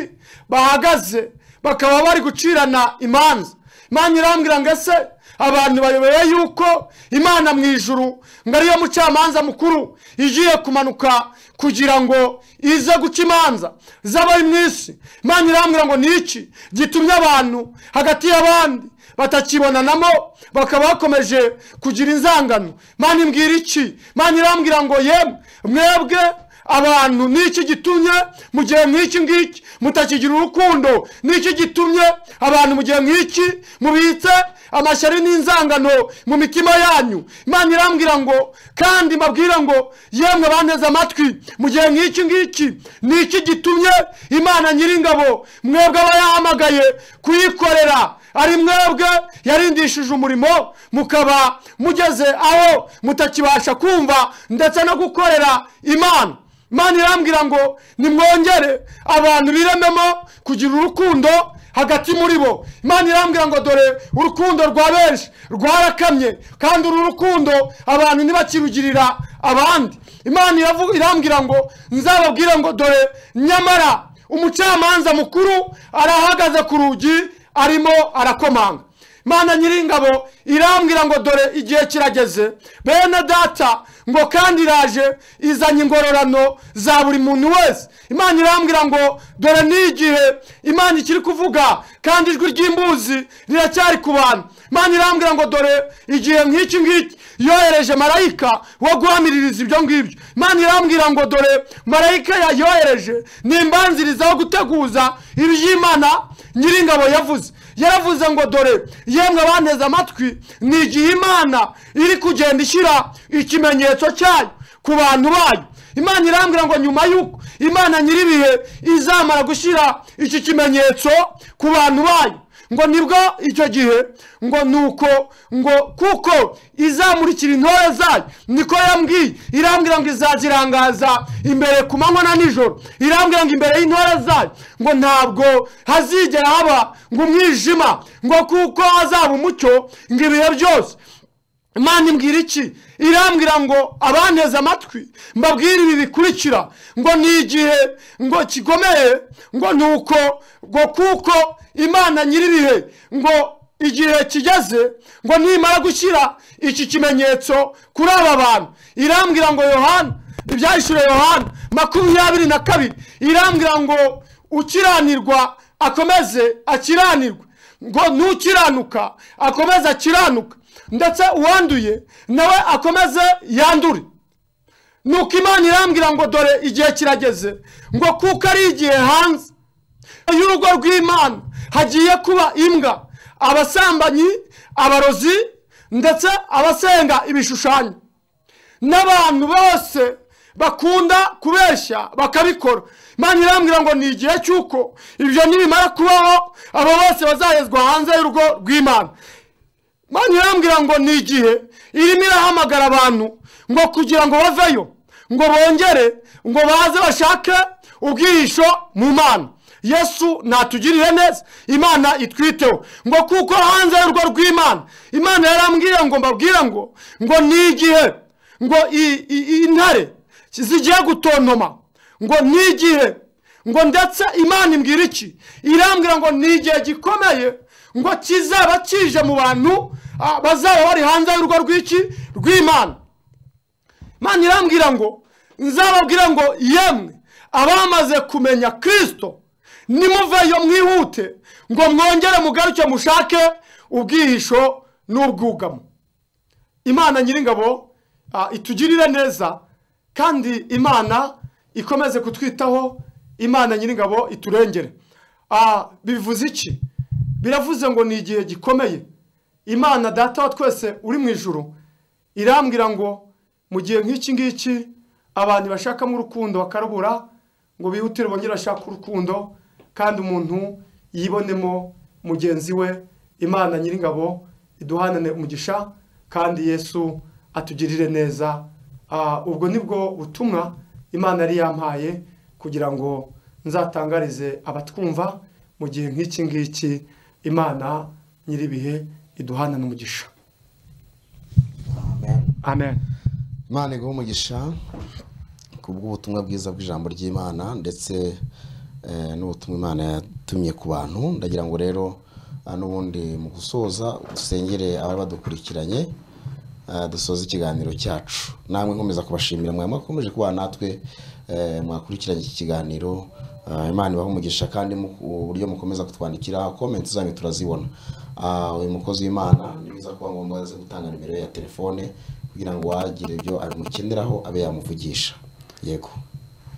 bahagaze bakaba bari gucirana imanza imana irambwira ngo ese abantu bayobewe yuko imana mu ijuru ngo ariyo mucamanza mukuru igiye kumanuka kugira ngo ize guca imanza z'abari mu isi imana irambwira ngo ni iki gitumye abantu hagati y'abandi batakibonanamo bakaba bakomeje kugira inzangano imana imbwira iki imana irambwira ngo yemwe mwebwe abantu niki gitumye mu gihe nk'iki ngiki mutakigira urukundo niki gitumye abantu mu gihe nk'iki mubitse amashyari n'inzangano mu mitima yanyu imana irambwira ngo kandi mbabwira ngo yemwe banteze amatwi mu gihe nk'iki ngiki niki gitumye imana nyir'ingabo mwebwe aba yahamagaye kuyikorera ari mwebwe yarindishije umurimo mukaba mugeze aho mutakibasha kumva ndetse no gukorera imana imana irambwira ngo nimwongere abantu birememo kugira urukundo hagati muri bo imana irambwira ngo dore urukundo rwa benshi rwarakamye kandi uru rukundo abantu ntibakirugirira abandi imana iravu- irambwira ngo nzababwire ngo dore nyamara umucamanza mukuru arahagaze ku rugi arimo arakomanga mana nyiringabo irambwira ngo dore igihe kirageze bene data ngo kandi iraje izanye ingororano za buri muntu wese imana irambwira ngo dore ni igihe imana ikiri kuvuga kandi ijwi ry'imbuzi riracyari ku bantu imana irambwira ngo dore igihe nk'iki ngiki yohereje marayika wo guhamiririza ibyo ngibyo imana irambwira ngo dore marayika yayohereje ni imbanziriza yo guteguza iby'imana nyiringabo yavuze yaravuze ngo dore yemwe abanteze amatwi ni igihe imana iri kugenda ishyira ikimenyetso cyayo ku bantu bayo imana irambwira ngo nyuma y'uko imana nyir'ibihe izamara gushyira iki kimenyetso ku bantu bayo ngo nibwo icyo gihe ngo nuko ngo kuko izamurikira intore zayo niko yambwiye irambwira ngo izazirangaza imbere ku manywa na nijoro irambwira ngo imbere y'intore zayo ngo ntabwo hazigera haba ngo umwijima ngo kuko hazaba umucyo ngo ibihe byose imana imbwira iki irambwira ngo abanteze amatwi mbabwire ibi bikurikira ngo ni igihe ngo kikomeye ngo ni uko ngo kuko imana nyir'ibihe ngo igihe kigeze ngo nimara gushyira iki kimenyetso kuri aba bantu irambwira ngo yohana ibyahishuriwe yohana makumyabiri na kabiri irambwira ngo ukiranirwa akomeze akiranirwe ngo n'ukiranuka akomeze akiranuka ndetse uwanduye nawe akomeze yandure nuko imana irambwira ngo dore igihe kirageze ngo kuko ari igihe hanze y'urugo rw'imana hagiye kuba imbwa abasambanyi abarozi ndetse abasenga ibishushanyo n'abantu bose bakunda kubeshya bakabikora imana irambwira ngo ni igihe cy'uko ibyo nibimara kubaho abo bose bazahezwa hanze y'urugo rw'imana imana irambwira ngo ni igihe irimo irahamagara abantu ngo kugira ngo baveyo ngo bongere ngo baze bashake ubwihisho mu mana yesu natugirire neza imana itwiteho ngo kuko hanze y'urwo rw'imana imana yarambwiye ngo mbabwire ngo ngo ni igihe ngo i- i- intare zigiye gutontoma ngo ni igihe ngo ndetse imana imbwira iki irambwira ngo ni igihe gikomeye ngo kizaba kije mu bantu ah, bazaba bari hanze y'urugo rw'iki rw'imana imana irambwira ngo nzababwira ngo yemwe abamaze kumenya kirisito nimuveyo mwihute ngo mwongere mugaruke mushake ubwihisho n'ubwugamo imana nyir'ingabo ah, itugirire neza kandi imana ikomeze kutwitaho imana nyir'ingabo iturengere Ah, bivuze iki biravuze ngo ni igihe gikomeye imana data wa twese uri mu ijuru irambwira ngo mu gihe nk'iki ngiki abantu bashakamo urukundo bakarubura ngo bihutire bongere bashake urukundo kandi umuntu yibonemo mugenzi we imana nyir'ingabo iduhanane umugisha kandi yesu atugirire neza Ah, ubwo ni bwo butumwa imana yari yampaye kugira ngo nzatangarize abatwumva mu gihe nk'iki ngiki imana nyir'ibihe iduhanane umugisha amen amen imana iguhe umugisha ku bw'ubutumwa bwiza bw'ijambo ry'imana ndetse eh, n'ubutumwa imana yatumye ku bantu ndagira ngo rero ah, n'ubundi mu gusoza dusengere abari badukurikiranye ah, dusoze ikiganiro cyacu namwe nkomeza kubashimira mwe mwakomeje kuba natwe eh, mwakurikiranye iki kiganiro Ah, imana ibahe umugisha kandi mu- uburyo mukomeza kutwandikira komenti zanyu turazibona Ah, uyu mukozi w'imana ni byiza kuba ngombwa aze gutanga nimero ye ya telefone kugira ngo uwagire ibyo abimukeneraho abe yamuvugisha yego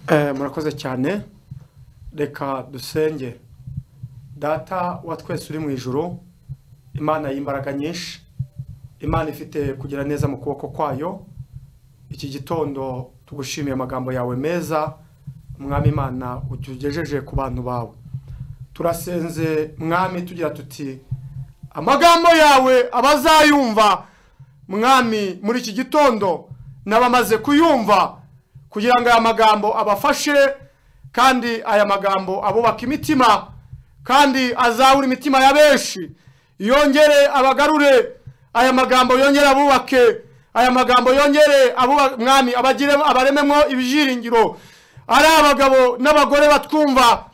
Eh, murakoze cyane reka dusenge data wa twese uri mu ijoro imana y'imbaraga nyinshi imana ifite kugira neza mu kuboko kwayo iki gitondo tugushimiye amagambo yawe meza mwami imana ujya ugejeje ku bantu bawe turasenze mwami tugira tuti amagambo yawe abazayumva mwami muri iki gitondo n'abamaze kuyumva kugira ngo aya magambo abafashe kandi aya magambo abubaka imitima kandi azabura imitima ya benshi yongere abagarure aya magambo yongere abubake aya magambo yongere abuba- mwami abagire abarememo ibyiringiro ari abagabo n'abagore batwumva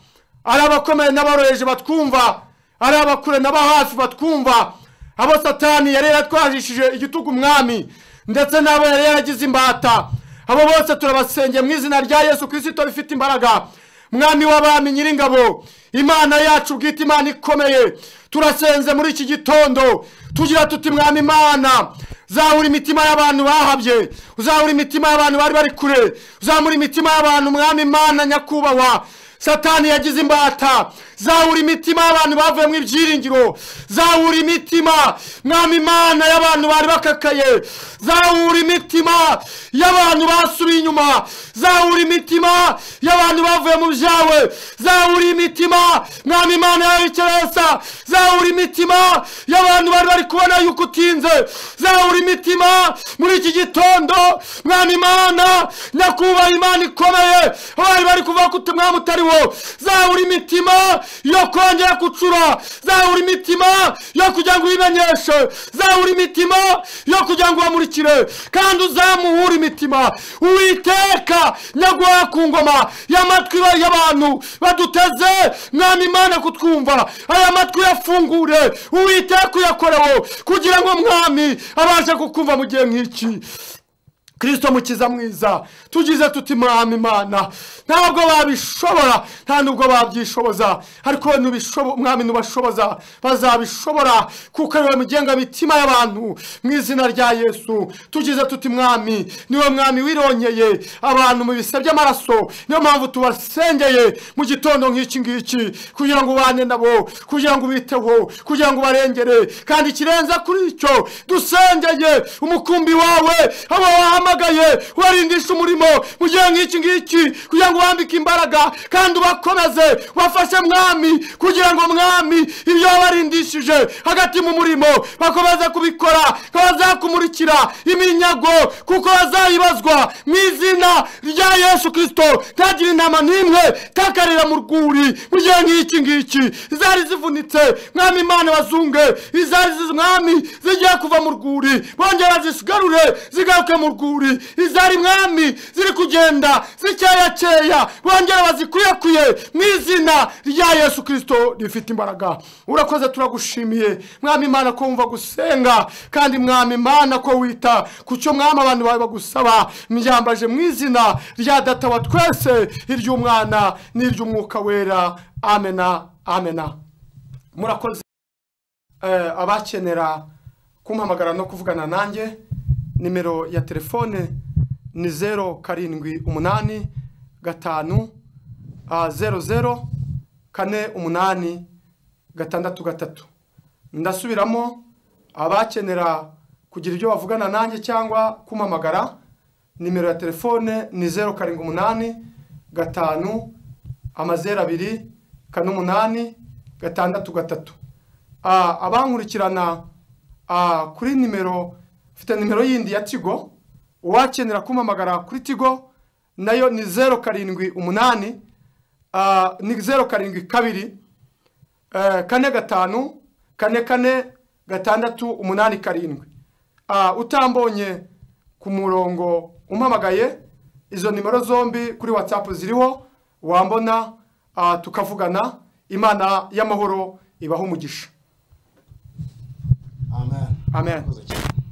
ari abakomeye n'aboroheje batwumva ari abakure n'abahafi batwumva abo satani yari yaratwajishije igitugu umwami ndetse n'abo yari yaragize imbata abo bose turabasengeye mu izina rya yesu kirisito rifite imbaraga mwami w'abami nyiringabo imana yacu bwite imana ikomeye turasenze muri iki gitondo tugira tuti mwami imana uzahura imitima y'abantu bahabye uzahura imitima y'abantu bari bari kure uzamura imitima y'abantu mwami imana nyakubahwa satani yagize imbata zawura imitima y'abantu bavuye mu ibyiringiro zawura imitima mwami imana y'abantu bari bakakaye zawura imitima y'abantu basubiye inyuma zawura imitima y'abantu bavuye mu byawe zawura imitima mwami imana yawe ikeresa zawura imitima y'abantu bari bari kubona yuko utinze zawura imitima muri iki gitondo mwami imana nyakubahwa imana ikomeye abari bari kuvuga ko umwami utari wo zawura imitima yo kongera gucura zawura imitima yo kugira ngo uyimenyeshe zawura imitima yo kugira ngo ubamurikire kandi uzamuhure imitima uwiteka nyaguha ku ngoma y'amatwi ba- y'abantu baduteze mwami imana kutwumva aya matwi uyafungure uwiteka uyakoreho kugira ngo mwami abashe kukumva mu gihe nk'iki kirisito mukiza mwiza tugize tuti mwami imana ntabwo babishobora nta nubwo babyishoboza ariko nubishobo- mwami nubashoboza bazabishobora kuko ariwe mugenga mitima y'abantu mu izina rya yesu tugize tuti mwami niwe mwami wirongeye abantu mu bise by'amaraso niyo mpamvu tubasengeye mu gitondo nk'iki ngiki kugira ngo ubane nabo kugira ngo ubiteho kugira ngo ubarengere kandi ikirenze kuri icyo dusengeye umukumbi wawe abo wahamagaye ubarindisha umurimo mu gihe nk'iki ngiki kugira ngo ubambike imbaraga kandi ubakomeze ubafashe mwami kugira ngo mwami ibyo wabarindishije hagati mu murimo bakomeze kubikora ko bazakumurikira iminyago kuko bazayibazwa mu izina rya yesu kirisito ntagira intama n'imwe takarira mu rwuri mu gihe nk'iki ngiki izari zivunitse mwami imana bazunge izari zizi mwami zigiye kuva mu rwuri bongera bazisigarure zigaruke mu rwuri izari mwami ziri kugenda zikeyakeya bongera bazikwirakwire mu izina rya yesu kirisito rifite imbaraga urakoze turagushimiye mwami imana ko wumva gusenga kandi mwami imana ko wita ku cyo mwami abantu bawe bagusaba myambaje mu izina rya data wa twese iry'umwana n'iry'umwuka wera amena amena murakoze Eh, abakenera kumpamagara no kuvugana nanjye nimero ya telefone ni zeru karindwi umunani gatanu ah, zeru zeru kane umunani gatandatu gatatu ndasubiramo abakenera kugira ibyo bavugana nanjye cyangwa kumpamagara nimero ya telefone ni zeru karindwi umunani gatanu amazeru abiri kane umunani gatandatu gatatu Ah, abankurikirana ah, kuri nimero mfite nimero yindi ya tigo uwakenera kumpamagara kuri tigo nayo ni zeru karindwi umunani ah, ni zeru karindwi kabiri eh, kane gatanu kane kane gatandatu umunani karindwi Ah, utambonye ku murongo umpamagaye izo nimero zombi kuri watsapu ziriho wambona ah, tukavugana imana y'amahoro ibaho umugisha amen Amen. Murakoze cyane.